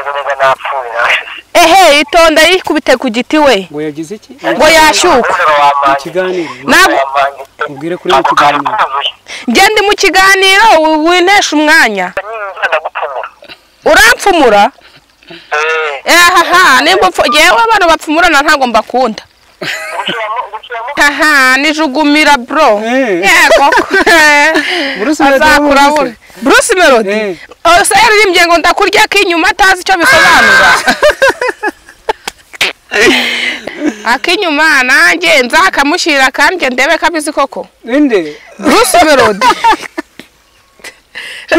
ntabwo niba napfuye narashize ehe itonda yikubite ku giti we ngo yagize iki ngo yashyuka umwuzuro wamanjye ikiganiro ntabwo wamanjye ubwire kuri mu ako kantu kiganiro kuzuye ngende mu kiganiro wi- winteshe umwanya nyine ndagupfumura urampfumura eee ahaha nimba upfu yewe abantu bapfumurana ntabwo mbakunda gushyiramo gushyiramo haha nijugumira bro Eh. yego Bruce Melody azakura wabuze. buri bruce melody Eh. ose yaririmbye ngo ndakurya k'inyuma atazi icyo bisobanura ak'inyuma nanjye nzakamushyira kandi ndebe kabizi koko inde bruce melody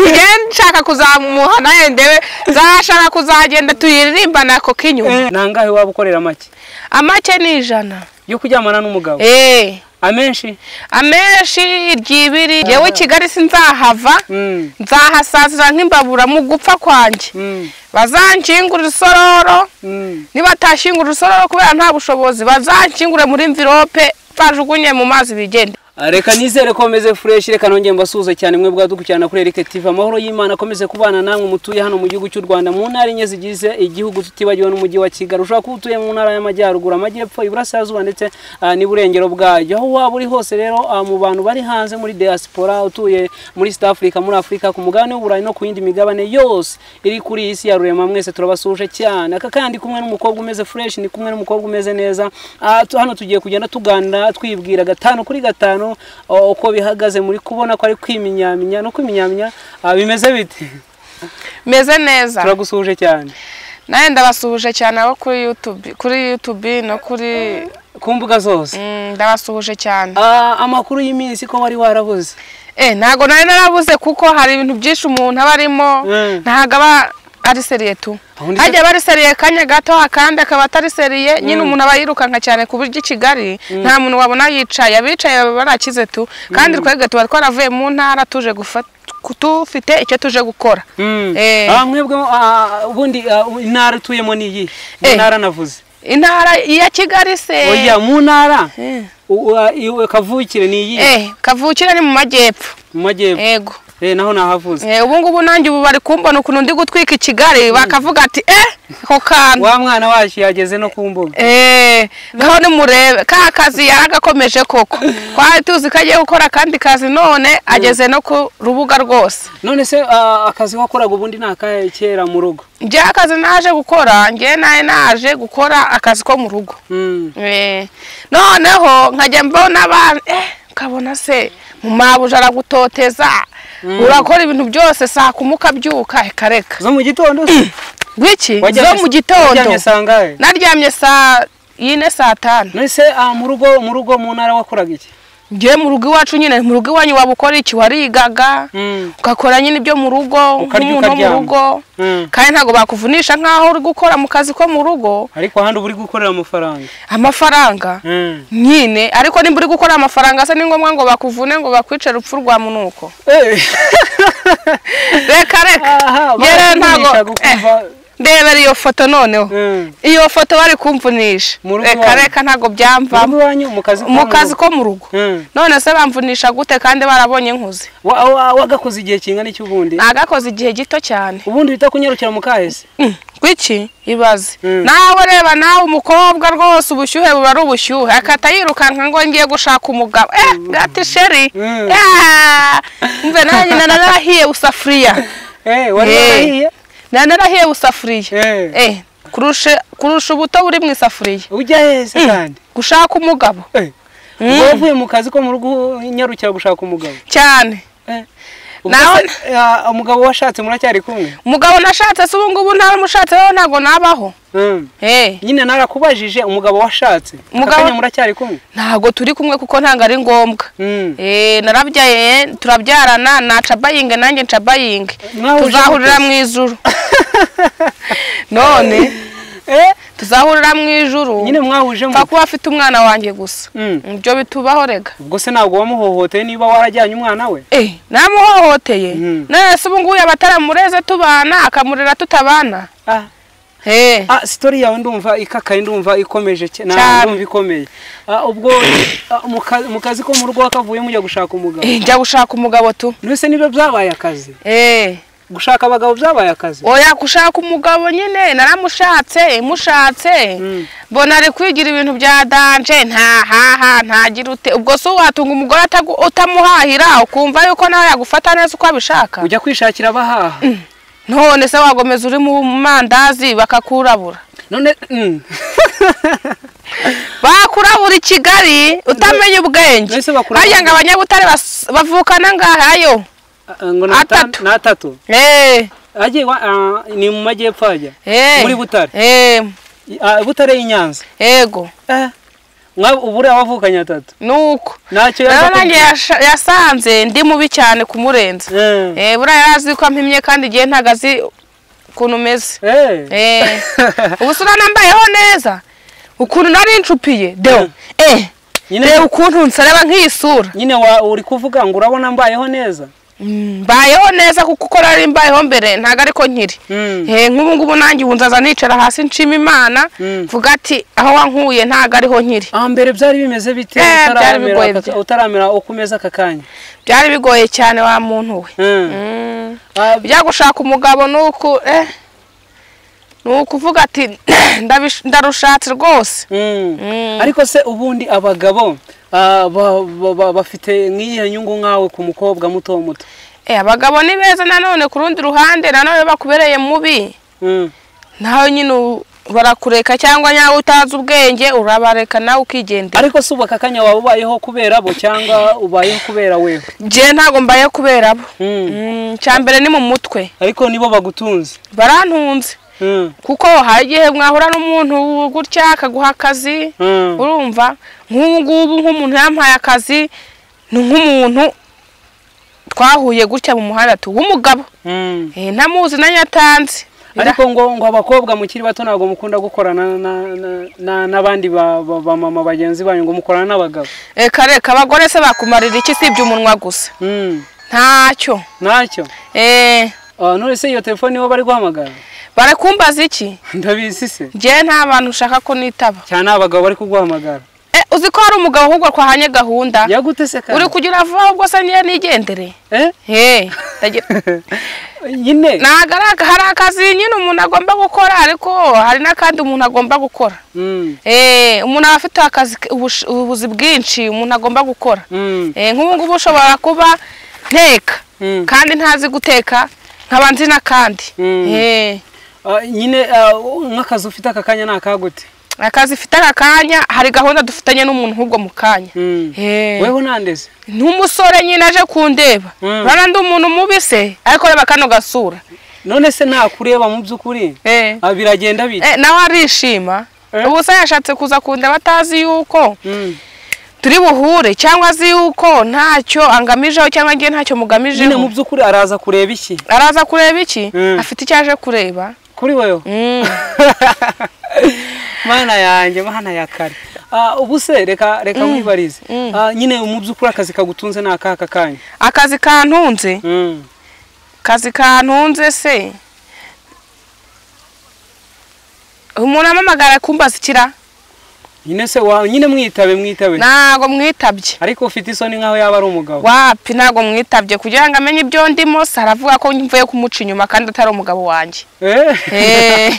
ngende nshaka kuzamuha nawe ndebe nzashaka kuzagenda tuyiririmbana ako k'inyuma Eh, nangahe waba ukorera make amake ni ijana yo kuryamana n'umugabo eee amenshi amenshi ryibiri yewe kigali sinzahava Mm, nzahasazira nk'imbabura mu gupfa kwanjye mm, bazankingurira isororo mm. nibatashingurira isororo kubera nta bushobozi bazankingure muri mvirope bajugunye mu mazi bigende Ah, reka nizere ko meze fureshi reka nongeye mbasuhuze cyane mwe bwadukurikirana kuri Eric TV amahoro y'Imana akomeze kubana namwe mutuye hano mu gihugu cy'u Rwanda mu ntara enye zigize igihugu tutibagiwe n'umujyi wa Kigali ushobora kuba utuye mu ntara y'amajyaruguru amajyepfo iburasirazuba ndetse ah, n'iburengero bwayo aho waba uri hose rero ah, mu bantu bari hanze muri diaspora utuye muri East Africa muri Africa ku mugabane w'Uburayi no ku yindi migabane yose iri kuri iyi isi ya rurema mwese turabasuje cyane aka kandi kumwe n'umukobwa umeze fureshi ni kumwe n'umukobwa umeze neza Ah, tu- hano tugiye kugenda tuganira twibwira gatanu kuri gatanu o- uko bihagaze muri kubona ko ari kwiminyaminya no kwiminyaminya ah, bimeze bite meze neza turagusuhuje cyane nawe ndabasuhuje cyane abo kuri yutube kuri yutube no kuri ku mbuga zose Mm, ndabasuhuje cyane Ah, amakuru y'iminsi ko wari warabuze Eh, ntago nari narabuze kuko hari ibintu byinshi umuntu aba arimo Mm. ntago aba ari seriye tu Ubundi hajya aba ari seriye kanya gato akandi akaba atari seriye nyine umuntu aba yirukanka cyane ku buryo i kigali nta muntu wabona yicaye abicaye baba barakize tu kandi twebwe tuba twaravuye mu ntara tuje gufata tufite icyo tuje gukora Mm. Eh. Ah, mwebwe ah, ubundi ah, intara utuyemo ni iyi mu Eh. ntara navuze intara ya kigali se oya mu ntara Eh. u- u- ah, iwe kavukire ni iyi eh, kavukire ni mu majyepfo mu majyepfo yego Eh, naho nahavuze Eh, ubu ngubu nanjye ubu bari kumbona ukuntu ndi gutwika i kigali bakavuga ati eh ako kantu wa mwana wacu yageze no ku mbuga eee ngaho nimurebe ka kazi yaragakomeje koko twari tuzi ko agiye gukora akandi kazi none ageze no ku rubuga rwose none se ah, akazi wakoraga ubundi ni akahe kera mu rugo njye akazi naje gukora njye nawe naje gukora akazi ko mu rugo Mm. Eh, noneho nkajya mbona abantu eh ukabona se mu mabuja aragutoteza urakora ibintu byose saa kumi ukabyuka reka reka zo mu gitondo se? gwiki Wajyamye zo sa- mu gitondo wajyamye saa ngahe naryamye saa yine saa tanu none se ah, mu rugo mu rugo mu ntara wakoraga iki njye mu rugo iwacu nyine mu rugo iwanyu waba ukora iki warigaga Mm. ugakora nyine ibyo mu rugo Ukarya, nk'umuntu wo mu ukaryama. rugo Mm. kandi ntabwo bakuvunisha nk'aho uri gukora mu kazi ko mu rugo ariko ahandi uba uri gukorera amafaranga amafaranga Mm. nyine ariko nimba uri gukora amafaranga se ni ngombwa ngo bakuvune ngo bakwice urupfu rwa munuko Eh. reka reka Aha, Njye rero ntabwo barakuvunisha gukumva. Eh, ndebera iyo foto noneho Mm. iyo foto bari kumvunisha Mu rugo reka iwanyu? reka ntabwo Mu rugo byamvamo iwanyu mu kazi ko mu mu kazi rugo? ko mu rugo Mm. none se bamvunisha gute kandi barabonye nkuze Wa- wa- wagakoze igihe kingana iki ubundi nagakoze igihe gito cyane ubundi bita kunyarukira mu kahese Mm, kwiki ibaze Mm. nawe reba nawe umukobwa rwose ubushyuhe buba ari ubushyuhe akata yirukanka ngo ngiye gushaka umugabo eh gati sheri Mm. Ah, umve nanjye nari narahiye usafuriya Eh, wari Eh. warahiye nari narahiye usafuriya Eh. eh kurusha kurusha ubuto buri mu isafuriya ujya hese kandi gushaka umugabo Eh. ubwo wavuye mu kazi ko mu rugo unyarukira gushaka umugabo cyane Eh. Naho- Ubwo se, ah, umugabo washatse muracyari kumwe umugabo nashatse se ubu ngubu ntaramushatse rero ntabwo nabaho Mm. eh nyine narakubajije umugabo washatse Umugabo- akanya muracyari kumwe ntabwo turi kumwe kuko ntabwo ari ngombwa Mm. Eh, narabyaye turabyarana naca bayinge nanjye nca bayinge Mwahuje tuzahurira mute? mu ijuru none Eh, tuzahurira mu ijuru nyine mwahuje mfa mu kuba afite umwana wanjye gusa Mm. ibyo bitubaho rega ubwo se ntabwo wamuhohoteye niba warajyanye umwana we eh namuhohoteye Mm. none se ubu ngubu yaba ataramureze tubana akamurera tutabana ah eh Ah, sitori yawe ndumva ikakaye ndumva ikomeje cye- na- Cyane. ndumva ikomeye Ah, ubwo ah, mu ka- mu kazi ko mu rugo wakavuye mujya gushaka umugabo Eh, njya gushaka umugabo tu none se nibyo byabaye akazi eh gushaka abagabo byabaye akazi oya gushaka umugabo nyine naramushatse mushatse Mm. mbona ari kwigira ibintu bya danje ntahaha ntagira ute ubwo si watunga umugore atagu- utamuhahira ukumva yuko nawe yagufata neza uko abishaka ujya kwishakira abahaha none se wagomeza uri mu mandazi bakakurabura none mm. bakurabura i kigali utamenye ubwenge Mbese bakurabura- harya ngo abanyabutare bas- bavukana ngahayo Ah, ngo ni ata- Atatu. ni atatu eee agiye wa- ah, ni mu majyepfo ajya eee muri butare eee Ah, butare y'i nyanza ego Mwa- ubure abavukanye atatu nuko ntacyo rero yapfa nanjye kuvuga. yasha- yasanze ndi mubi cyane kumurenza Eh. Eh, buriya yari azi ko ampimye kandi igihe ntago azi ukuntu umeze Eh. Eh, ubu si nambayeho neza ukuntu nari nshupiye deo eh Nyine- deo ukuntu nsareba nk'iyi sura nyine wa- uri kuvuga ngo urabona mbayeho neza Mm, mbayeho neza kuko uko nari mbayeho mbere ntago ariko nkiri Mm. Eh, nk'ubu ngubu nanjye ubu nzaza nicara hasi nshima imana Mm. mvuga ati aho wankuye ntago ariho nkiri ah, mbere byari bimeze bite Eh, byari utaramera bigoye aka- bya- utaramera uko umeze aka kanya byari bigoye cyane wa muntu we Mm. Mm. Ah, ujya gushaka umugabo ni uku eh ni ukuvuga ati ndabish- ndarushatse rwose mm. Mm. ariko se ubundi abagabo ah, ba- ba- ba- bafite nk'iyihe nyungu nkawe ku mukobwa muto muto Eh, abagabo ni beza nanone ku rundi ruhande nanone bakubereye mubi Mm. nawe nyine u- barakureka cyangwa nyawe utazi ubwenge urabareka nawe ukigendera ariko si ubu aka kanya waba ubayeho kubera bo cyangwa ubayeho kubera wewe njye ntabwo mbaye kubera bo Mm. Mm, icya mbere ni mu mutwe ariko nibo bagutunze barantunze Mm. kuko hari igihe mwahura n'umuntu gutya akaguha akazi Mm. urumva nk'ubu ngubu nk'umuntu yampaye akazi ni nk'umuntu twahuye gutya mu muhanda tu w'umugabo Mm. Eh, ntamuzi na nyatanzi ariko ngo ngo abakobwa mukiri bato ntabwo mukunda gukorana na- na- na- n'abandi ba ba- ba mama bagenzi banyu ngo mukorana n'abagabo reka reka abagore se bakumarira iki sibye umunwa gusa Mm. ntacyo ntacyo Eh, Ah, none se iyo telefone nibo bari guhamagara barakumbaza iki ndabizi se njyewe nta bantu ushaka ko nitaba cyane abagabo bari kuguhamagara Eh, uzi ko hari umugabo ahubwo twahanye gahunda yagute se uri kandi kugira vuba ahubwo se niyo nigendere Eh? Eh, ndagira- nyine ntabwo ari aka- hari akazi nyine umuntu agomba gukora ariko hari n'akandi umuntu agomba gukora Mm. Eh, umuntu aba afite akazi ubush- ubuzi bwinshi umuntu agomba gukora Mm. Eh, nk'ubu ngubu ushobora kuba nteka Mm. kandi ntazi guteka nkaba nzi n'akandi Mm. Eh, Ah, nyine ah, nk'akazi ufite aka kanya ni akagute akazi ifite aka kanya hari gahunda dufitanye n'umuntu nk'ubwo mu kanya Mm. Eh, weho nandeze n'umusore nyine aje kundeba Mm. urabona ndi umuntu mubi se ariko reba kano gasura none se nakureba mu by'ukuri Eh. Ah, biragenda bite Eh, nawe arishima Eh. ubu se yashatse kuza kundeba atazi yuko Mm. turi buhure cyangwa azi yuko ntacyo angamijeho cyangwa njye ntacyo nyine mu mugamijeho by'ukuri araza kureba iki araza kureba iki Mm. afite icyo aje kureba kuri wewe Mm. mana yanjye mana ya kare Ah, ubu se reka reka mwibarize Ah, nyine mu by'ukuri akazi kagutunze ni akaka kanya akazi kantunze Mm. akazi kantunze se umuntu amamagara akumbaza ikira nyine se wa nyine mwitabe mwitabe ntago mwitabye ariko ufite isoni nkaho yaba ari umugabo wapi ntago mwitabye kugira ngo amenye ibyo ndimo se aravuga ko mvuye kumuca inyuma kandi atari umugabo wanjye Eh? Eh.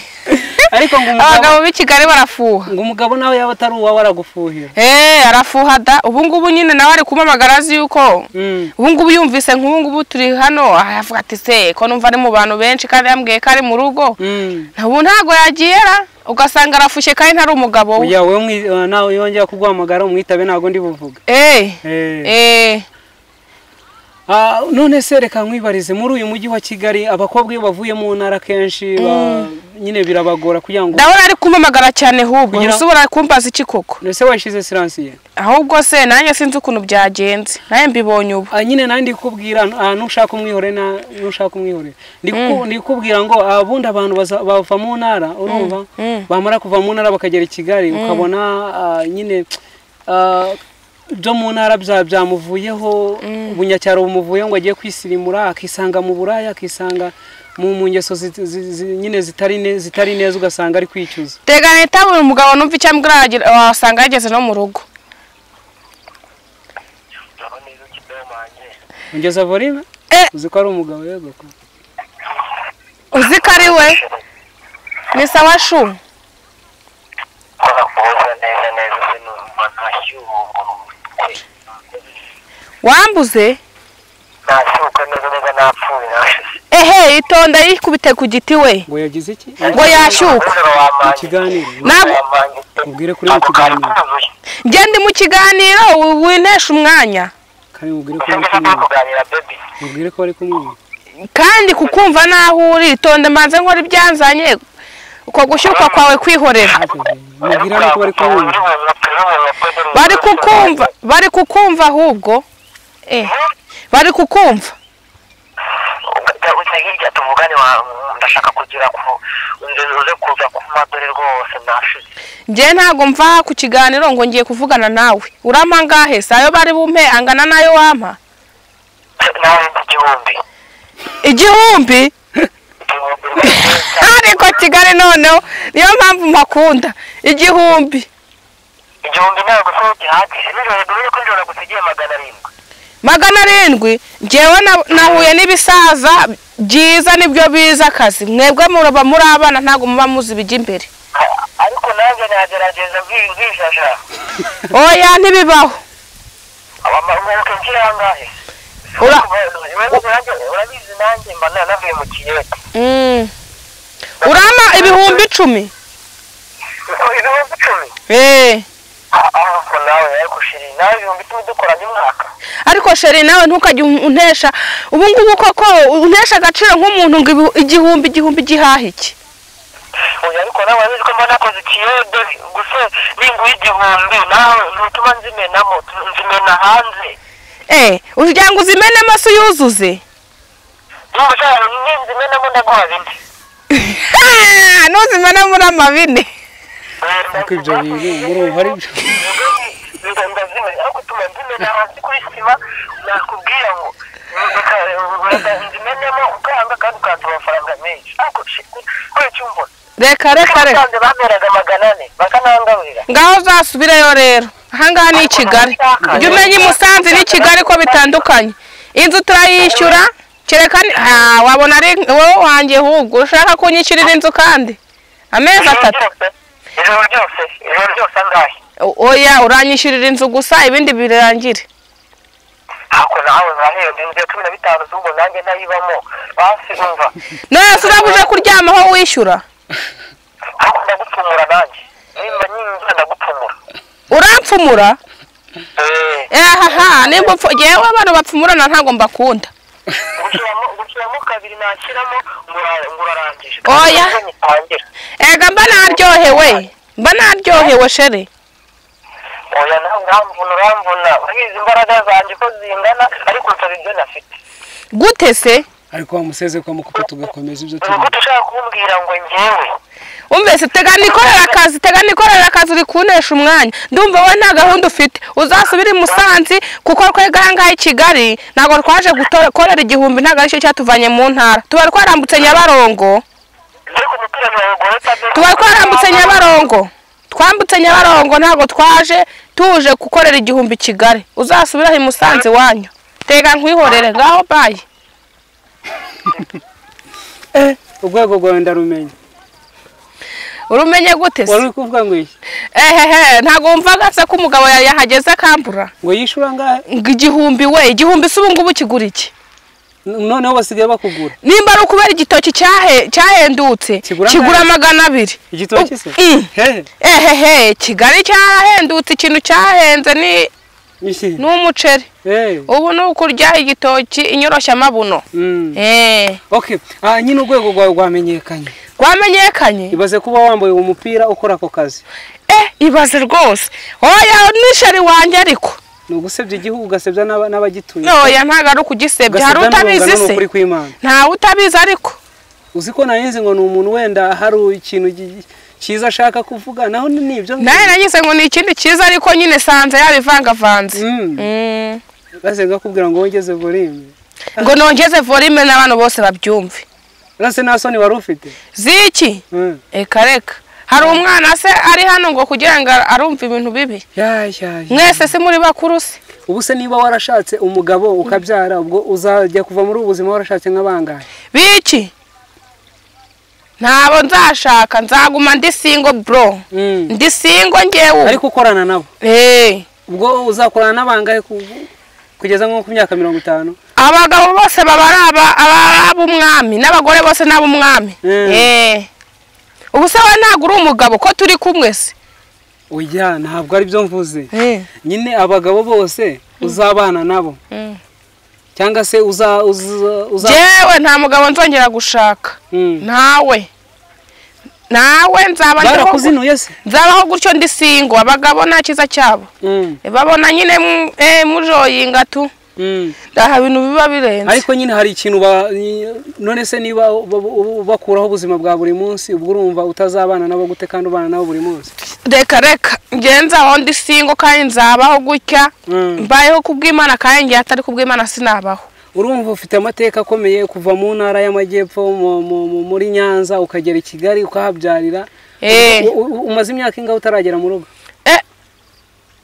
ariko ngo umugabo abagabo b'i kigali barafuha ngo umugabo nawe yaba atari uwawe aragufuhira eee arafuha da ubu ngubu nyine nawe ari kumamagara azi yuko Mm. ubu ngubu yumvise nk'ubu ngubu turi hano aravuga ati se ko numva ari mu bantu benshi kandi yambwiye ko ari mu rugo Mm. ubu ntago yagiyera ugasanga arafushye kandi ntari umugabo we oya wowe mwi- ah, nawe yongera kuguhamagara umwitabe ntabwo ndi buvuga eee Eh. eee Ah, none se reka nkwibarize muri uyu mujyi wa kigali abakobwa iyo bavuye mu ntara kenshi ba- nyine birabagora kugira ngo ndabona ari kumamagara cyane hubwo Kugira- usubira kumbaza iki koko ese washyize siransiye ahubwo se nanjye sinzi ukuntu byagenze nawe mbibonye ubu Ah, nyine nandi kubwira ah, nushaka umwihore na nushaka umwihore Ndiku- ndikubwira ngo abundi abantu baza- bava mu ntara urumva mm. bamara kuva mu ntara bakagera i kigali ukabona ah, nyine ah, byo mu ntara bya byamuvuyeho ubunyacyaro bumuvuyeho ngo agiye kwisirimura akisanga mu buraya akisanga mu mu ngeso zi- zi- zi- nyine zitari ne- zitari neza ugasanga ari kwicuza teganya itabura umugabo numva icyo ambwira aragira- wasanga yageze no mu rugo urabona neza kidaho manjye ungeza volume Eh. uzi ko ari umugabo yego ko uzi ko ari we ni sawa shu kora kubuza neza neza sinumva ntashyuhungurutse wambuze nashyuka neza neza napfuye nashize ehe itonda yikubite ku giti we ngo yagize iki ngo yashyuka umwizero wamanjye Ikiganiro. Ntabwo- wamanjye pe Mubwire kuri mu Ako kari kiganiro. kuzuye. njye ndi mu kiganiro wi- wintesha umwanya kandi mubwire ko Gusa bari mbese turi kumwe kuganira baby mubwire ko bari kumwe kandi kukumva n'aho uri itonde mbanze nkora ibyanzanye uko gushyuka kwawe kwihorera mubwire hano ko bari kumwe bari kukumva bari kukumva ahubwo eh bari kukumva ujya hirya tuvugane wa- ndashaka kugira ku uze uze kuza kuma dore rwose nashize njye ntabwo mva aha ku kiganiro ngo ngiye kuvugana nawe urampa ngahe si ayo bari bumpe angana n'ayo wampa nawe igihumbi igihumbi igihumbi rwose ariko kigali noneho niyo mpamvu mpakunda igihumbi igihumbi ntabwo se gihagije nijoro dore ko nijoro gusa igihe magana arindwi magana arindwi njyewe na- nahuye n'ibisaza byiza nibyo biza akazi mwebwe muraba muri abana ntabwo muba muzi ibijya imbere Ka- ariko nanjye nagerageza bwi- bwijajara oya ntibibaho abamanuke ngira angahe Ura- urabizi nanjye mba nanavuye mu kiyete Mm. urama ibihumbi icumi ibihumbi icumi Eh. Ah, ah, ko nawe ariko shiri nawe ibihumbi icumi dukoranye umwaka ariko sheri nawe ntukajye un- untesha ubu ngubu koko untesha agaciro nk'umuntu ngo ibi- igihumbi igihumbi gihaha iki oya ariko nawe urabizi ko mba nakoze ikiyodo gusa ninguye igihumbi nawe ntutuma nzimenamo nzimena hanze Eh, ugira ngo uzimene amaso yuzuze niba ushaka ninzimenamo ndaguha bine Ah, nuzimene muri amabine ariko ibyo bintu muri ubu hari ibyo reka reka reka bameraga magana ane bakanangaburira ngaho uzasubireyo rero ahangaha ni i kigali ujye umenya i musanze n'i kigali ko bitandukanye inzu turayishyura kereka ni- Ah, wabona ari wowe wanjye ahubwo ushaka kunyishyurira inzu kandi amezi atatu ijoro ryose ijoro ryose angahe O- oya uranyishyurira inzu gusa ibindi birangire ako nawe uraheba inzu ya cumi na bitanu z'ubwo nanjye nayibamo basi umva none se urabuje kuryamaho wishyura ako ndagupfumura nanjye nimba nyinjira ndagupfumura urampfumura eee ahaha nimba upfu yewe abantu bapfumurana ntabwo mbakunda gushyiramo gushyiramo kabiri nashyiramo ngura- ngurarangije Oya. ngitangira ega mba naryohewe mba naryohewe shere oya nawe uramvuna uramvuna urizi imbaraga zanjye ko zingana ariko nsaba ibyo nafite gute se ariko wamuseze ko amukupa tugakomeza ibyo ni turi uko ushaka kumbwira ngo ngewe umvise tega nikorera akazi tega nikorera akazi uri kunesha umwanya ndumva wowe nta gahunda ufite uzasubire i musanze kuko twega aha ngaha i kigali ntabwo twaje gutora- korera igihumbi ntabwo aricyo cyatuvanye mu ntara tuba twarambutse nyabarongo ariko umupira ntiwawugorota de tuba twarambutse nyabarongo twambutse nyabarongo ntabwo twaje tuje gukorera igihumbi i kigali uzasubire i musanze iwanyu tega nkwihorere ngaho bayi urwego rwawe ndarumenya urumenye gute se wari uri kuvuga ngo iki ehehe ntabwo wumvaga se ko umugabo ya- yahageze akambura ngo yishyura angahe ngo igihumbi we igihumbi se ubu ngubu kigura iki noneho basigaye bakugura nimba ari ukubera igitoki cyahe- cyahendutse Kigura kigura angahe? magana abiri igitoki se Mm. hehe ehehe kigali cyarahendutse ikintu cyahenze ni iki ni umuceri hehe ubu ni ukurya igitoki inyoroshyamabuno Mm. Eh, okay ah nyine urwego rwawe rwamenyekanye rwamenyekanye ibaze kuba wambaye uwo mupira ukora ako kazi eh ibaze rwose oya nisheri wanjye ariko ni ugusebya igihugu ugasebya n'aba- n'abagituye oya ntabwo ari ukugisebya hari ugasebya utabizi n'urungano ni se ukuri kw'imana ntawe utabizi ariko uzi ko narinzi ngo ni umuntu wenda hari ikintu gi- cyiza ashaka kuvuga naho ni nibyo nawe nagize ngo ni ikindi cyiza ariko nyine sanze yabivangavanze Mm. Mm. maze ngakubwira ngo wongeze volume ngo nongeze volume n'abantu bose babyumve rase nta soni wari ufite ziki Mm. reka reka hari umwana se ari hano ngo kugira ngo arumve ibintu bibi Ya, ya, ya. mwese se muri bakuru se ubu se niba warashatse umugabo ukabyara ubwo uzajya kuva muri ubu buzima warashatse nk'abangahe biki ntabo nzashaka nzaguma ndi singo bro Mm. ndi singo ngewe ariko ukorana nabo Eh, ubwo uzakorana n'abangahe ku- kugeza nko ku myaka mirongo itanu abagabo bose baba ari aba- aba- ab'umwami n'abagore bose ni ab'umwami Mm. Eh. ubu se we ntabwo uri umugabo ko turi kumwe se oya ntabwo ari byo mvuze Eh. nyine abagabo bose uzabana nabo Mm. cyangwa se uza uza uza jewe nta mugabo nzongera gushaka Mm. ntawe nawe nzaba ndiho barakuzinuye se nzabaho gutyo ndi singo abagabo nta cyiza cyabo Mm. babona nyine mu- eh, mujoyinga tu Mm. aha bintu biba birenze ariko nyine hari ikintu ba- none se niba uba- uba- bakuraho ubuzima bwa buri munsi ubwo urumva utazabana nabo gute kandi ubana nabo buri munsi reka reka njye nzabaho ndi singo kandi nzabaho gutya Mm. mbayeho kubw'imana kandi njye atari kubw'imana sinabaho urumva ufite amateka akomeye kuva mu ntara y'amajyepfo mu- mu- mu- muri nyanza ukagera i kigali ukahabyarira Eh. U- u- umaze imyaka ingahe utaragera mu rugo Eh,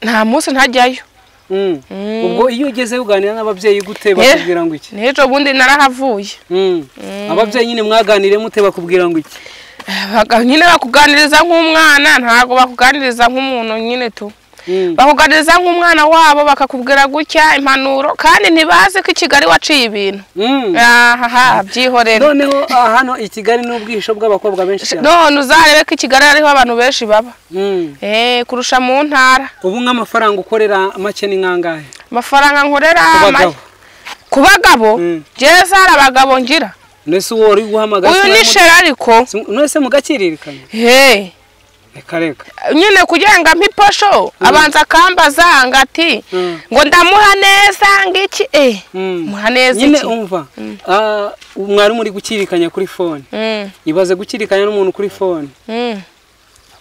nta munsi ntajyayo Mm. Mm. ubwo iyo ugezeyo uganira n'ababyeyi gute bakubwira ngo iki n'ejo bundi narahavuye Mm. ababyeyi nyine mwaganire mute bakubwira ngo iki Baga- nyine bakuganiriza nk'umwana ntabwo bakuganiriza nk'umuntu nyine tu Mm. bakuganiriza nk'umwana wabo bakakubwira gutya impanuro kandi ntibazi ko i kigali waciye ibintu Mm. ahaha byihorera noneho ah, hano i kigali ni ubwihisho bw'abakobwa benshi cyane none uzarebe ko i kigali hariho abantu benshi baba Mm. Eh, kurusha mu ntara ubu nk'amafaranga ukorera make ni nkangahe amafaranga nkorera ku ama- bagabo ku bagabo Mm. jeza hari abagabo ngira mbese uwo wari guhamagara uyu ni sinamubwira- sheri ariko Sim- none se mugakiririkanya Hey. reka reka nyine kugira ngo ampe iposho abanza akambaza ngo ati Mm. ngo ndamuha neza ngiki eh Mm. muha neza nyine iki umva ah, mwarimu uri gukirikanya kuri fone Mm, ibaze gukirikanya n'umuntu kuri fone mm,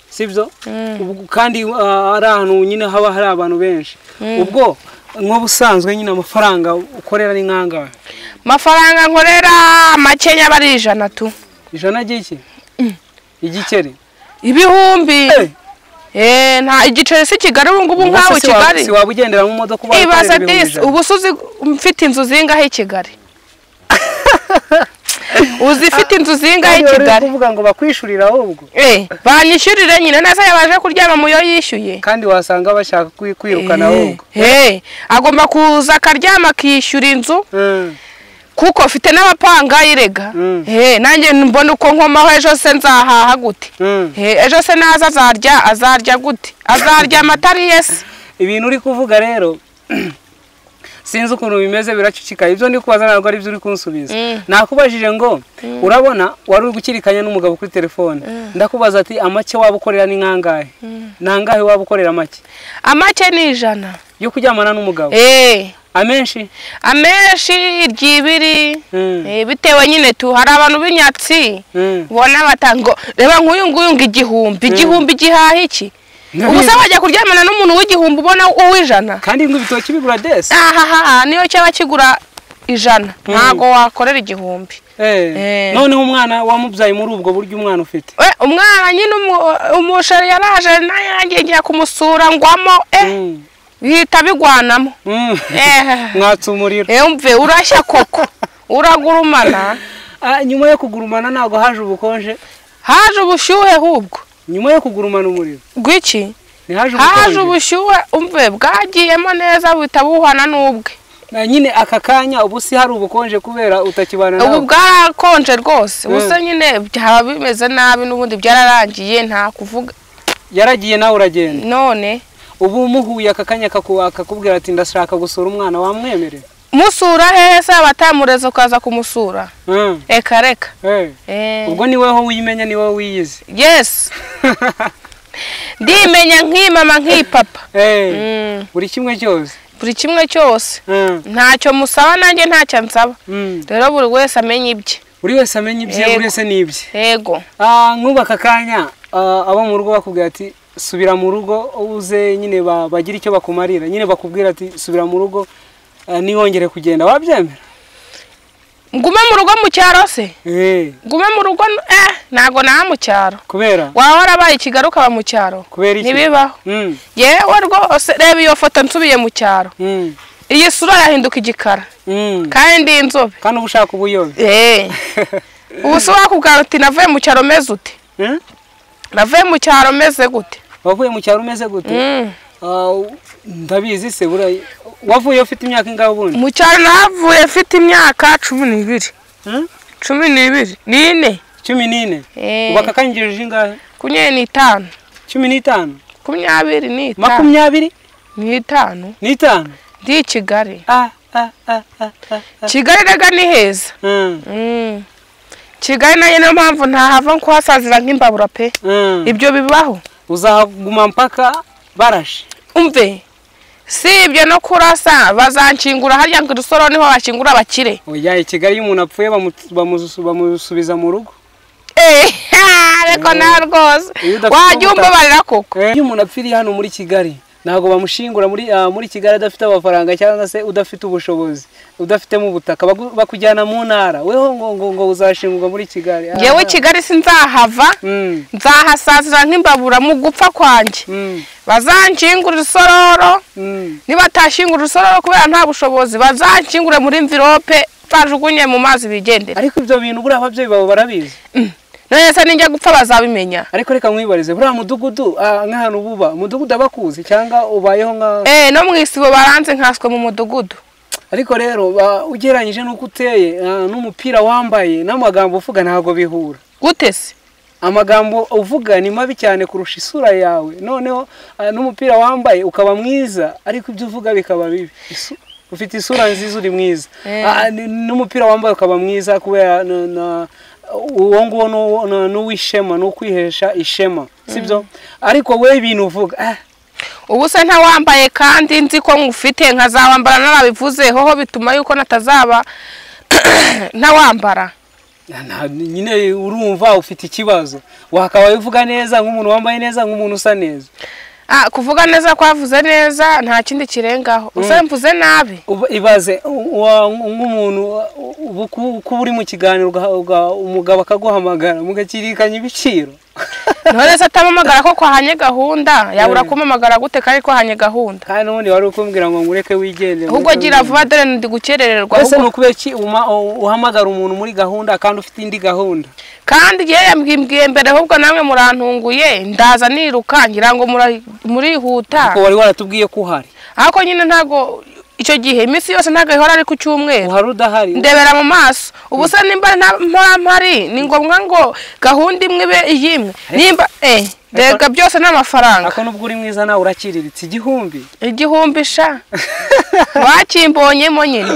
sibyo Mm. Ubwo kandi ah, ari ahantu nyine haba hari abantu benshi ubwo nk'ubusanzwe nyine amafaranga ukorera ni nkangahe mafaranga nkorera makenya aba ari ijana tu ijana ry'iki igikeri ibihumbi Eh, eh nta igiceri si kigali ubu ngubu ubwo nkawe se si wa- kigali si waba ugendera mu modoka ubaye ibaze ukorera ibihumbi disi ijana ubu se uzi mfite inzu zingahe i kigali uzi ifite inzu zingahe i Kandi wari uri kigali kuvuga ngo bakwishyurira ahubwo eh banyishyurire nyine neza yabashe kuryama mu yo yishyuye kandi wasanga bashaka kwi- kwirukana Eh, ahubwo eh, agomba kuza akaryama akishyura inzu Mm, kuko mfite n'abapanga irega Mm. Eh, nanjye mbona uko nkomaho ejo se nzahaha gute mm. Eh, ejo se naza azarya azarya gute azarya amata ariye se ibintu uri kuvuga rero sinzi ukuntu bimeze biracucikaye ibyo ndi kubaza ntabwo ari byo uri kunsubiza Mm. nakubajije ngo urabona wari uri gukirikanya n'umugabo kuri telefone ndakubaza ati amake waba ukorera ni nkangahe ntangahe waba ukorera amake amake ni ijana yo kuryamana n'umugabo Eh, amenshi amenshi iryibiri Mm. Eh, bitewe nyine tu hari abantu b'inyatsi Mm. ubona bata ngo reba nk'uyu nguyu ngo igihumbi igihumbi gihaha iki ubu se wajya kuryamana n'umuntu w'igihumbi ubona uw'ijana kandi ngo ibitoki bigura desi ahaha niyo cyaba kigura ijana Mm. ntago wakorera igihumbi Eh. noneho umwana wamubyaye muri ubwo buryo umwana ufite We, umwana nyine umu- umusheri yaraje nayo yangiye ngiye kumusura ngwamo eh Mm. bihita bigwanamo Mm. eh mwatsa umuriro eh, umve urashya koko uragurumana Ah, nyuma yo kugurumana ntabwo haje ubukonje haje ubushyuhe hubwo nyuma yo kugurumana umuriro gwiki haje ntihaje ubukonje ubushyuhe umve bwagiyemo neza buhita buhwana n'ubwe na nyine aka kanya ubu si hari ubukonje kubera utakibana ubu nawe bwarakonje rwose Mm. ubusa nyine byaba bimeze nabi n'ubundi byararangiye nta kuvuga yaragiye nawe uragenda none ubu muhuye aka kanya akaku- akakubwira ati ndashaka gusura umwana wamwemerera musura heza batamureza ukaza kumusura Mm. reka reka Eh. Eh, ubwo ni wowe wimenya ni wowe wiyizi yes ndimenya nk'imama nk'ipapa Eh, Mm, buri kimwe cyose buri kimwe cyose Mm. ntacyo musaba nanjye ntacyo ansaba Mm. rero buri wese amenya ibye buri wese amenya ibye Yego. buri wese n'ibye yego Ah, nk'ubu aka kanya ah, abo mu rugo bakubwira ati subira mu rugo uze nyine ba- bagire icyo bakumarira nyine bakubwira ati subira mu rugo ah, nihongere kugenda wabyemera ngume mu rugo mu cyaro se Eh, ngume mu rugo eh ntabwo naha mu cyaro kubera waba warabaye ikigali ukaba mu cyaro kubera iki ntibibaho Mm, yewe rwose reba iyo foto nsubiye mu cyaro mm, iyi sura yahinduka igikara mm. kandi inzobe kandi uba ushaka ubuyobe Eh, ubu se wakubwira uti navuye mu cyaro meze ute Eh? navuye mu cyaro meze gute wavuye mu cyaro umeze gute Mm. Ah, ndabizi se buriya wavuye ufite imyaka ingahe ubundi mu cyaro navuye mfite imyaka cumi n'ibiri Eh? cumi n'ibiri n'ine cumi n'ine Eh. ubu aka kanyigirije ingahe kumyabiri n'itanu cumi n'itanu kumyabiri n'itanu makumyabiri n'itanu n'itanu ndi i kigali Ah, ah, ah, ah, ah, ah. kigali rega ni heza Mm, Mm. kigali nayo niyo mpamvu ntahava kuhasazira nk'imbabura pe mm. ibyo bibaho uzahaguma mpaka barashe umve si ibyo no kurasa bazankingura hariya ngo irusoro niho bakingura abakire oya i kigali iyo umuntu apfuye bamu- bamusu- bamusubiza mu rugo Eh, ariko nawe rwose Iyo udafite wajya umbabarira koko iyo umuntu apfiriye hano muri kigali ntabwo bamushingura muri ah, muri kigali adafite amafaranga cyangwa se udafite ubushobozi udafitemo ubutaka bagu- bakujyana mu ntara weho ngo ngo ngo uzashingurwa muri kigali Ah, yewe kigali sinzahava mm, nzahasazira nk'imbabura mu gupfa kwanjye mm, bazankingura urusororo mm. nibatashingura urusororo kubera nta bushobozi bazankingure muri mvirope bajugunye mu mazi bigendere ariko ibyo bintu buriya ababyeyi bawe barabizi none se ninjya gupfa bazabimenya ariko reka nkwibarize buriya mudugudu ah, nk'ahantu buba umudugudu abakuzi cyangwa ubayeho nka Eh, no mu isibo baranze nkaswe mu mudugudu ariko rero ba- ugereranyije n'uko uteye ah, n'umupira wambaye n'amagambo uvuga ntabwo bihura gute se amagambo uvuga ni mabi cyane kurusha isura yawe noneho ah, n'umupira wambaye ukaba mwiza ariko ibyo uvuga bikaba bibi Isu- ufite isura nziza uri mwiza Eh. Ah, n- n'umupira wambaye ukaba mwiza kubera na- na- uwo nguwo n'uwo- na- n'uwishema ni ukwihesha ishema sibyo ariko we ibintu uvuga ah, ubu se ntawambaye kandi nzi ko ngufite nkazawambara narabivuze hoho bituma yuko natazaba ntawambara nta- nyine urumva ufite ikibazo wakabaye uvuga neza nk'umuntu wambaye neza nk'umuntu usa neza Ah, kuvuga neza kwavuze neza nta kindi kirengaho usa mvuze nabi Uba- ibaze u- wa- nk'umuntu u- ubu ku- kuba uri mu kiganiro ugaha- uga- umugabo akaguhamagara mugakirikanya ibiciro none se atamamagara ko kwahanye gahunda yabura kumamagara gute kandi kwahanye gahunda kandi n'ubundi wari ukumbwira ngo ngureke wigendere ahubwo gira vuba dore ndi gukerererwa mbese ni ahubwo- ukubera iki uma- u- uhamagara umuntu muri gahunda kandi ufite indi gahunda kandi igihe yambwiye mbere ahubwo namwe murantunguye ndaza niruka ngira ngo mura- murihuta kuko wari waratubwiye ko uhari ariko nyine ntabwo icyo gihe iminsi yose ntabwo ihora ari ku cyumweru uhari udahari ndebera mu maso ubu se nimba nta mpora mpari ni ngombwa ngo gahunda imwe ibe iy'imwe nimba eh rega byose ni amafaranga ariko nubwo uri mwiza nawe urakiriritse igihumbi igihumbi sha bakimbonyemo nyine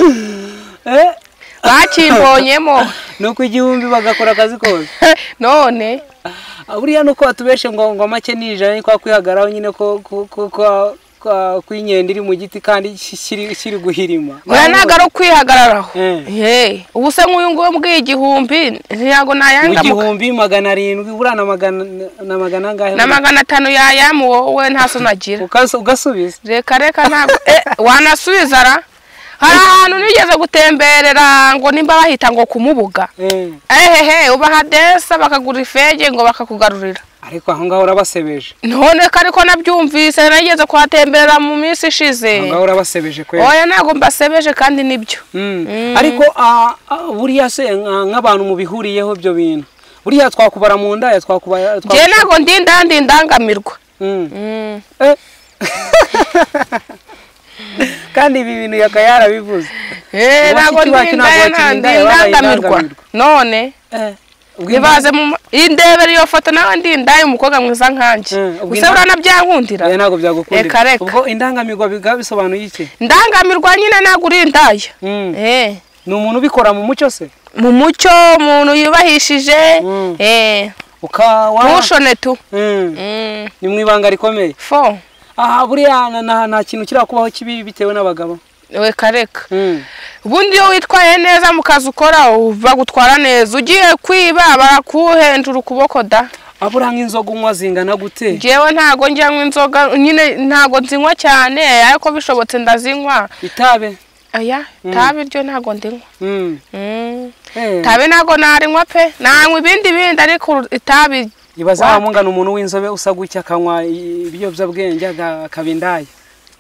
Eh, bakimbonyemo ni uko igihumbi bagakora akazi kose none Ah, buriya nuko batubeshe ngo ngo make nijana ni kwa kwihagaraho nyine ko ko- ko- ko- ko- ko inkende iri mu giti kandi ki- kiri kiri guhirima oya ntabwo ari ukwihagararaho Eh. Hey, ubu se nk'uyu nguyu mbwiye igihumbi ntabwo mu nayangamuka gihumbi magana arindwi buriya na magana na magana angahe na magana atanu yayamuwe wowe nta so nagira Ukasu- ugasubiza reka reka ntabwo eh, wanasubiza ra hari ahantu nigeze gutemberera ngo nimba bahita ngo kumubuga Eh, ehehe ubaha desa bakagura ifege ngo bakakugarurira ariko aho ngaho urabasebeje none ko ariko nabyumvise nageze kuhatemberera mu minsi aho ishize ngaho urabasebeje kweli oya ntabwo mbasebeje kandi nibyo Mm. ariko ah, ah, buriya se nka- nk'abantu mubihuriyeho ibyo bintu buriya twakubara mu ndaya twakubara twa- njye ntabwo ndinda ndi indangamirwa Mm. Eh. kandi ibi bintu yaka yarabivuze Eh, Uwacu ntabwo iwacu ndinda ntabwo nta- ndi bakirinda, yabaye indangamirwa indangamirwa. none ntibaze mu ma- indebere iyo foto nawe ndi indaye umukobwa mwiza nkanjye Eh, ubwo gusa inda- buranabyankundira oya ntabwo byagukundira Reka, reka. ubwo indangamirwa bikaba bisobanuye iki ndangamirwa nyine ntabwo uri indaya Mm. Eh, ni umuntu ubikora mu mucyo se mu mucyo umuntu yubahishije Mm. eh, ukawa ntushone tu Mm. Mm, ni mu ibanga rikomeye fo aha buriya na- na- nta kintu kiriya kubaho kibi bitewe n'abagabo reka reka Mm. ubundi iyo witwaye neza mu kazi ukora bagutwara neza ugiye kwiba barakuhendura ukuboko da Ah, buriya nk'inzoga unywa zingana gute njyewe ntago njyanywa inzoga nyine ntago nzinywa cyane ariko bishobotse ndazinywa itabe aya tabi ryo ntago ndinywa Mm. Mm. Eh. tabi ntago narinywa pe nanywa ibindi bindi ariko itabi ibaze Wa- wamungana umuntu w'inzobe usa gutya akanywa i- ibiyobyabwenge aga- akaba indaya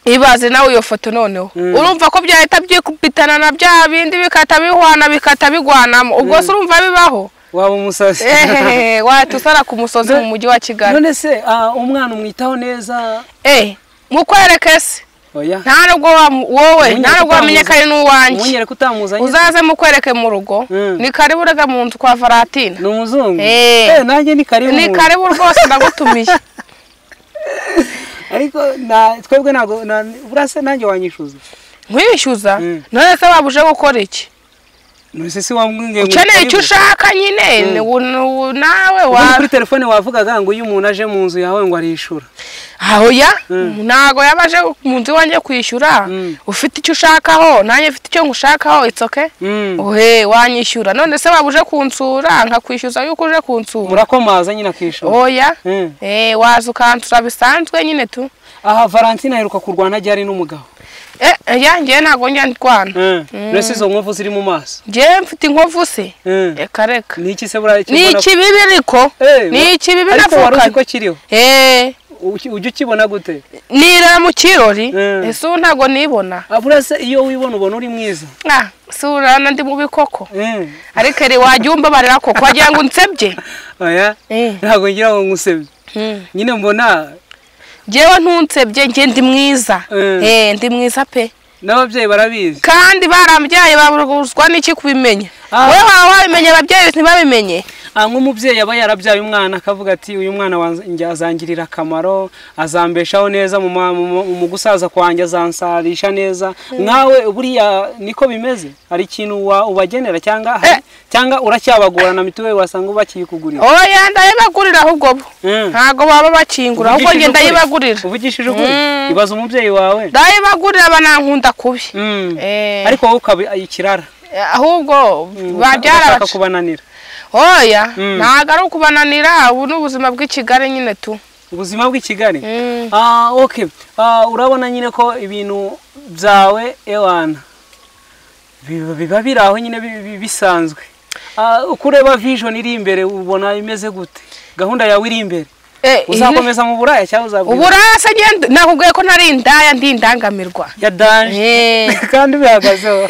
ibaze nawe iyo foto noneho urumva ko byahita byikubitana na bya bindi bikata bihwana bikata bigwanamo ubwo se urumva bibaho waba umusazi ehehe watusara ku musozi mu mujyi wa kigali none se ah, umwana umwitaho neza eh mukwereke se oya nta nubwo wa- wowe Ubundi nta nubwo utamuzi. wamenye ko ari n'uwanjye umunyere kutamuzanye uzaze mukwereke mu rugo Mm. ni karibu urega mu nzu kwa varantina ni umuzungu Eh. Eh, nanjye ni karibu ni karibu rwose ndagutumiye ariko na- twebwe ntabwo na- burase nanjye wanyishyuza nkwishyuza Mm. none se wabuje gukora iki nonese se wambwiye ngo ukeneye icyo karibu. ushaka nyine ni u- ni u- nawe ubundi wa kuri telefone wavugaga ngo iyo umuntu aje mu nzu yawe ngo arishyura ahoya ntago yabaje mu nzu iwanjye kwishyura Mm. ufite icyo ushakaho nanjye mfite icyo ngushakaho itsoke Mm. ohe wanyishyura none se waba uje kunsura nkakwishyuza yuko uje kunsura murakomaza nyine akishyura oya Mm. eh waza ukansura bisanzwe nyine tu aha valentine aheruka kurwana ajya ari n'umugabo eh oya njyewe ntago njya ndwana mbese izo nkovu ziri mu maso njyewe mfite inkovu se Mm. reka reka ni iki se buriya icyo ni ubona- ikibibi ariko Eh, ni ikibibi ariko wari uzi ko navukanye kiriho eh Uki- ujya ukibona gute nira mu kirori Mm. ese ubu ntago nibona abura se iyo wibona ubona uri mwiza ah si urana ndi mubi koko Mm. ariko eri wajya umva barera koko wagira ngo unsebye oya Eh. ntabwo ngira ngo ngusebye Mm. nyine mbona njyewe ntunsebye njye ndi mwiza Mm. eh ndi mwiza pe n'ababyeyi barabizi kandi barambyaye babuzwa n'iki kubimenya Ah. wowe waba wabimenye ababyeyi ntibabimenye aha nk'umubyeyi aba yarabyaye umwana akavuga ati uyu mwana wanz- njya- azangirira akamaro azambeshaho neza mu ma- mu- mu- mu gusaza kwanjye azansarisha neza nkawe buriya niko bimeze hari ikintu wa- ubagenera cyangwa hari- Eh. cyangwa uracyabagora na mituweli wasanga bakiyikugurira oya ndayibagurira ahubwo bo Mm. ntago baba bakingura ahubwo njye Uvugishije ukuri? ndayibagurira uvugishije ukuri Mm. ibaza umubyeyi wawe ndayibagurira banankunda kubi Mm. Eh. ariko wowe ukaba ikirara ahubwo Mm, babyara ugashaka bacu kubananira oya Mm. ntago ari ukubananira ubu ni ubuzima bw'i kigali nyine tu ubuzima bw'i kigali Mm. Ah, okay. Ah, urabona nyine ko ibintu byawe ewana biba biba biri aho nyine bi- bi- bisanzwe Ah, uko ureba vision iri imbere ubona imeze gute gahunda yawe iri imbere Eh, iri- uzakomeza mu buraya cyangwa uzabwira uburase njye nakubwiye ko ntari indaya ndi indangamirwa ya danje Eh, kandi bihagazeho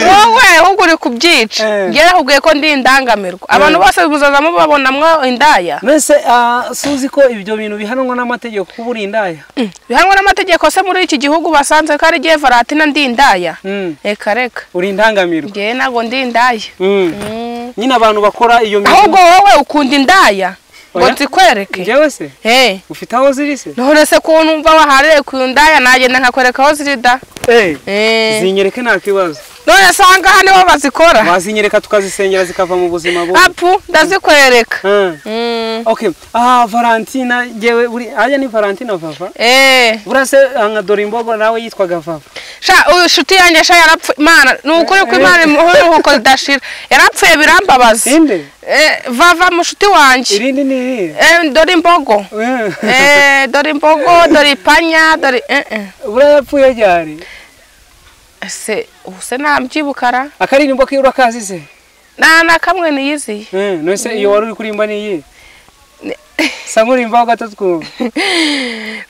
wowe ahubwo uri kubyica Eh. njye nakubwiye ko ndi indangamirwa abantu bose muzaza mubabonamwo indaya mbese ah, suzi ko ibyo bintu bihanwa n'amategeko kuba uri indaya Mm, bihanwa n'amategeko se muri iki gihugu basanze ko ari igihe varatina ndi indaya Mm, reka reka uri indangamirwa njyewe ntabwo ndi indaya Mm. Mm. nyine abantu bakora iyo ahubwo wowe ukunda indaya ngo Oya. nzikwereke njyewe se Eh, ufite aho ziri se none se ko numva waharire ku ndaya nagenda nkakwereka aho ziri da Eh, Eh, zinyereke nta kibazo none se aha ngaha niho bazikora wazinyereka tukazisengera zikava mu buzima bubi apu ndazikwereka Mm. Mm. okay aha valentina ngewe buri ajya ni valentina vava Eh, burase aha nka dore imbogo nawe yitwaga vava sha uyu shuti yanjye sha yarapfuye imana ni ukuri ko imana imuhora iruhuko ridashira yarapfuye birambabaza inde Eh, vava mushuti wanjye irindi ni irihe Eh, dore imbogo Mm. Eh, dore imbogo dore ipanya dore eh, eh. buriya yapfuye ryari ese ubu se ntabyibukara akaririmbo ke urakazi se nta na kamwe niyiziye Mm, nose iyo wari uri kurimba ni iyi sa nk'urimbaho gato twumva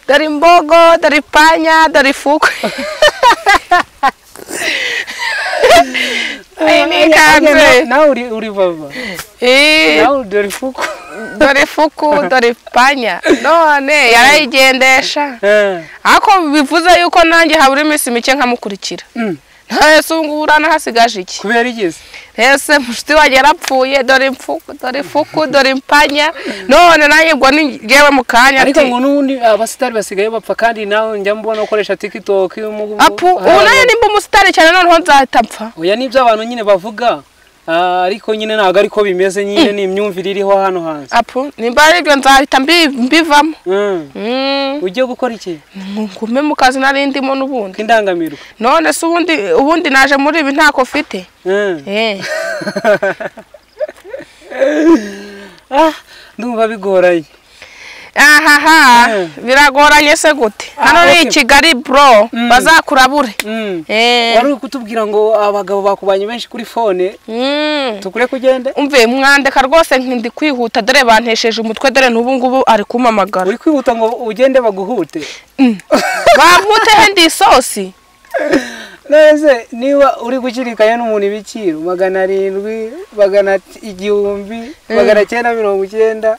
dore imbogo dore ipanya dore ifukwe Iyi ni Ajya ikanzu nawe uri uri vava Eh, nawe dore ifuku dore fuku dore panya none yarayigendesha Eh. ako bivuze yuko nanjye habura iminsi mike nkamukurikira Mm. ntese ubu ngubu uranahasigaje iki kubera iki se ese mushuti wanjye yarapfuye dore mfuku dore fuku dore mpanya none nanjye ubwo ni njyewe mu kanya ariko ati ngo n'ubundi abasitari basigaye bapfa kandi nawe njya mbona ukoresha tiktok mu- apu ubu nanjye nimba umusitari cyane noneho nzahita mpfa oya nibyo abantu nyine bavuga ah, ariko nyine ntabwo ariko bimeze nyine ni imyumvire iriho hano hanze apu nimba ari ibyo nzahita mbi- mbivamo Mm. Mm, ugiye gukora iki ngume mu kazi nari ndimo n'ubundi k'indangamirwa none se ubundi ubundi naje muri ibi ntako mfite Mm. eh Ah, ndumva bigoraye ahaha Mm. biragoranye se gute Ah, hano ni i okay. kigali bro Mm. bazakurabure Mm. Eh. wari uri kutubwira ngo abagabo bakubanye benshi kuri fone Mm. tukure kugende umve mwandeka rwose nkindi kwihuta dore bantesheje umutwe dore n'ubu ngubu ari kumpamagara uri kwihuta ngo ugende baguhute bamputeho ndi isosi nese niba uri gushyirikayo n'umuntu ibiciro magana arindwi magana igihumbi magana cyenda mirongo icyenda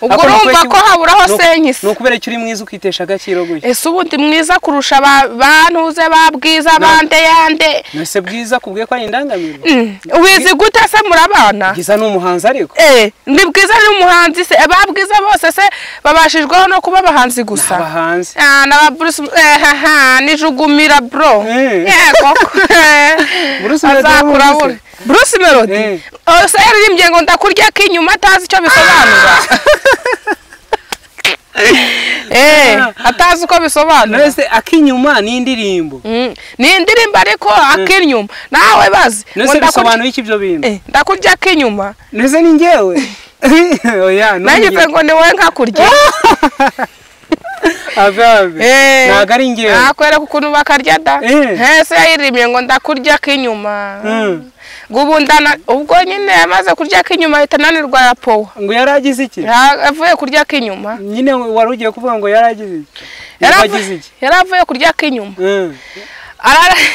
ubwo urumva ko haburaho senkisi ni ukubera ko uri mwiza ukitesha agaciro gutya ese ubundi mwiza kurusha ba- ba ntuze ba bwiza ba ndeyande nese bwiza kubwiye ko ari indangamirwa wizi gute se murabana bwiza ni umuhanzi ariko Eh, ni bwiza n'umuhanzi se ba bwiza bose se babashijweho no kuba abahanzi gusa aba hanze Ah, na ba Bruce eh, ha, ha, nijugumira bro Eh. yego Bruce Melody azakura wamuzi? bure Bruce Melody Eh. ose yaririmbye ngo ndakurya k'inyuma atazi icyo bisobanura eh atazi uko bisobanura nese ak'inyuma ni indirimbo Mm, ni indirimbo ariko ak'inyuma nawe bazi ngo nese ndakurya- bisobanuye iki ibyo bintu Eh, ndakurya k'inyuma nese ni ngewe oya nanjye ngo ni wowe nkakurya avabe Eh. ntabwo ari ngewe nakwereka ukuntu bakarya da Eh. hese yayirimiye ngo ndakurya k'inyuma Mm. ngo ubu ndana ubwo nyine yamaze kurya k'inyuma ahita ananirwa ya powa ngo yari agize iki Nta- avuye kurya k'inyuma nyine wari ugiye kuvuga ngo yari agize iki Yari yari avu- agize iki yari avuye kurya k'inyuma Mm. Arara-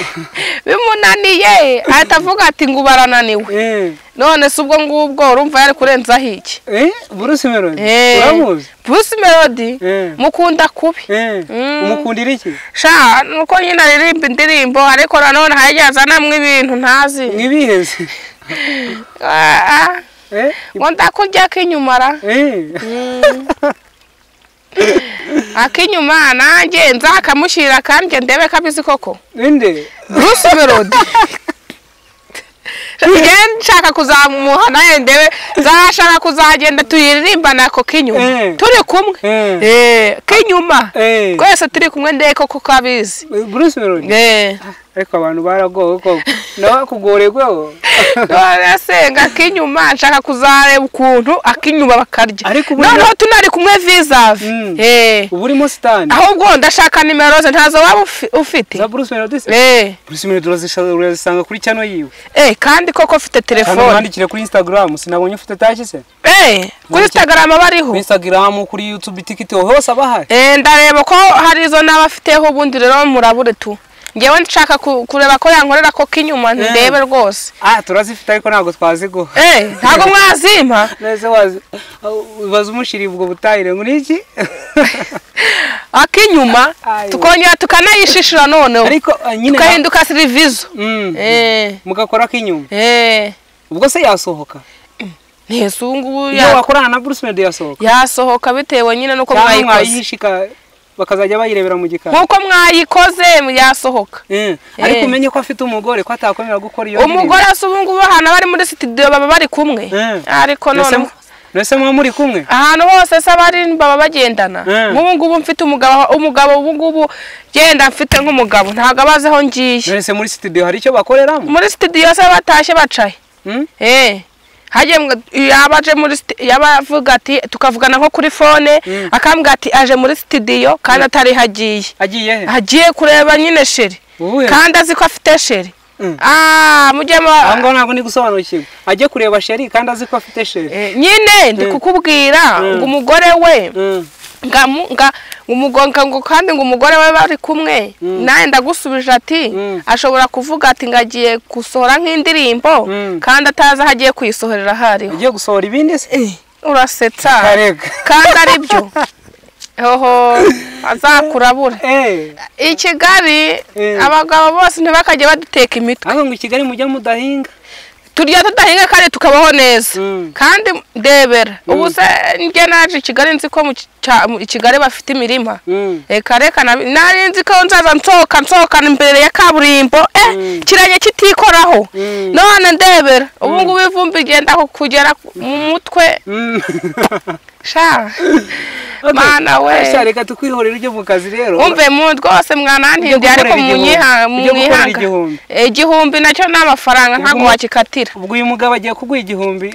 bimunaniye ahita avuga ati ngo ubu arananiwe Eh. none se ubwo ngubwo urumva yari kurenzaho iki Eh, Bruce Melody Eh. uramuzi Bruce Melody Eh. mukunda kubi Eh, Mm. umukundira iki sha nuko nyine aririmba indirimbo ariko nanone hajya azanamo ibintu ntazi mwibiheze Ah, ah. Eh, ngo ndakurya k'inyuma ra eh. akinyuma nanjye nzakamushyira kandi ndebe kabizi koko inde bruce melody njye nshaka kuzamuha nawe ndebe nzashaka kuzagenda tuyiririmba ako k'inyuma Eh. turi kumwe Eh. Eh, k'inyuma Eh. twese turi kumwe ndebe koko kabizi Bruce Melody Eh. ariko abantu baragowe koko nawe akugoregweho none se ngo ak'inyuma nshaka kuzareba ukuntu ak'inyuma bakarya Ariko ubu- noneho tunari kumwe vizavi Mm. Eh. ubu urimo sitani ahubwo ndashaka nimero ze ntazo waba ufi- ufite za Bruce Melody se? Eh, Bruce Melody urazisha- urazisanga kuri cyano yiwe eh, kandi koko ufite kandi telefone umwandikire kuri Instagram sinabonye ufite taki se Eh, kuri instagram kuri bariho Instagram kuri YouTube TikTok hose abahari Eh, ndareba ko hari izo n'abafiteho ubundi rero murabure tu ngewe nshaka ku- kureba ko yankorera ko k'inyuma ndebe rwose ah turazifite ariko ntabwo twaziguha Eh, ntabwo mwazimpa nese wazi ubaza umushiri ubwo butahire muri iki akinyuma Ayo. tukongera tukanayishishura noneho ariko eh, nyine tukahinduka sirivizo Mm. Eh, mugakora k'inyuma eh, ubwo se yasohoka ntese ubu ngubu iyo ya- wakorana na Bruce Melody yasohoka yasohoka bitewe nyine n'uko cyangwa mwayikoze mwayihishika bakazajya bayirebera mu gikari nk'uko mwayikoze yasohoka Eh, Eh. ariko umenye ko afite umugore ko atakomera gukora iyo umugore asa ubu ngubu ahantu bari muri sitidiyo baba bari kumwe Eh. ariko none nese muba muri kumwe ahantu hose se abari baba bagendana Eh. nk'ubu ngubu mfite umugabo umugabo ubu ngubu genda mfite nk'umugabo ntabwo abazi aho ngiye nese muri studio hari icyo bakoreramo muri sitidiyo se batashye bacaye Mm? eh hajye mbwa- yaba aje muri siti- yaba avuga ati tukavugana nko kuri fone akambwira ati aje muri sitidiyo kandi atari hagiye agiye he agiye kureba nyine sheri Uhuye. kandi azi ko afite sheri Mm. Ah, mujye aho mu- ngaho ntabwo ndi gusobanukirwa ajye kureba sheri kandi azi ko afite sheri Eh, nyine ndi kukubwira ngo umugore we Mm. nga mu- nga umugonga ngo kandi ngo umugore we bari kumwe nawe ndagusubije ati Mm. ashobora kuvuga ati ngo agiye gusohora nk'indirimbo Mm. kandi atazi aho agiye kuyisohorera aho ariho agiye gusohora ibindi se urasetsa karega kandi ari byo hoho azakurabura Eh, i kigali Mm. abagabo bose ntibakajye baduteka imitwe ahubwo ngo i Kigali mujya mudahinga turya tudahinga kandi tukabaho neza Mm. kandi ndebera ubu se njye naje i kigali nzi ko mu cya- mu- i kigali bafite imirima Mm. reka reka na- nari nzi ko nzaza nsohoka nsohokana imbere ya kaburimbo eh kiranye kitikoraho Mm. none ndebera ubu ngubu ivumbi igenda ku- kugera mu mutwe Mm. sha Okay. mana Sha, we reka tukwihorera ujye mu kazi rero umve mu rwose mwanantindiye Ujye ariko gukorera munyiha- igihumbi. Ujye gukorera munyihanga igihumbi. Eh, igihumbi nacyo ni amafaranga ntabwo mu- wakikatira ubwo uyu mugabo agiye kuguha igihumbi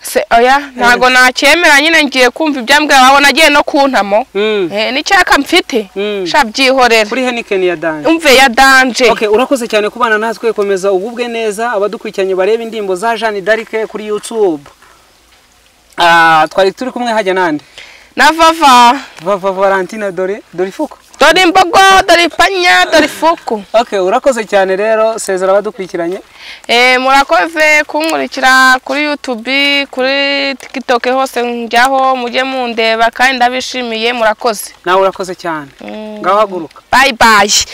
Se oya ntago nacyemera nyine ngiye kumva ibyambwira wawe nagiye no kuntamo Mm. eh n'icyaka mfite Mm. sha byihorera kuri Heineken ya danje umve ya danje Okay, urakoze cyane kubana natwe komeza ugubwe neza abadukurikiranye bareba indirimbo za Jeanne d'Arc kuri YouTube. Ah, twari turi kumwe hajya nande. na vava Vava Valentina dore dore ifuko. dore imbogo dore ipanya dore ifuku okay urakoze cyane rero sezera abadukurikiranye Eh, murakoze kunkurikira kuri youtube kuri tiktok hose njyaho mujye mundeba kandi ndabishimiye murakoze nawe urakoze cyane ngaho haguruka bayi bayi